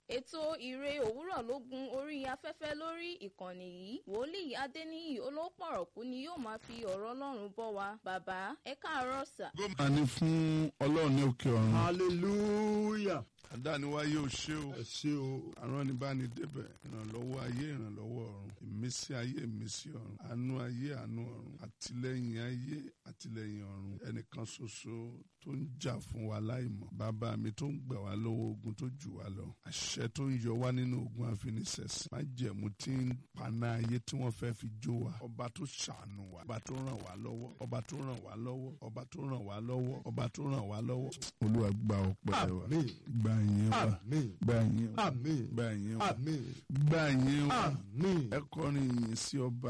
ètò ìre òwúrọ̀ ló gun orí afẹ́fẹ́ lórí ìkànnì yìí wòlíì adéníyì olópọ̀rọ̀kú ni yóò máa fi ọ̀rọ̀ ọlọ́run bọ́ wa bàbá ẹ káàárọ̀ sà. gómìnà ní fún ọlọ́run ní òkè ọ̀run. hallelujah àdániwáyé ò ṣe o ẹ ṣé o aránibánidébẹ̀ ìrànlọ́wọ́ ayé ìrànlọ́wọ́ ọ̀run ìmísí ayé ìmísí ọ̀run àánú ayé àánú ọ̀run àtìlẹ́yìn ayé àtìlẹ́yìn ọ̀run ẹnìkan ṣoṣo tó ń jà fún wa láìmọ̀ bàbá mi tó ń gbà wá lọ́wọ́ ogun tó jù wá lọ àṣẹ tó ń yọ wá nínú ogun àfinisẹ̀sìn májẹ̀mú tí ń paná ayé tí wọ́n fẹ́ fi jó wa ọba tó ṣàánú wa ọba tó ràn wá lọ́wọ́ ọba tó ràn wá lọ́wọ́ ọba tó ràn wá lọ́wọ́ ọba tó ràn wá lọ́wọ́ olúwa gba ọpẹ́ wa àmín gba ìyẹn wa àmín gba ìyẹn wa àmín gba ìyẹn wa àmín gba ìyẹn wa àmín. ẹ kọrin ìyìn sí ọba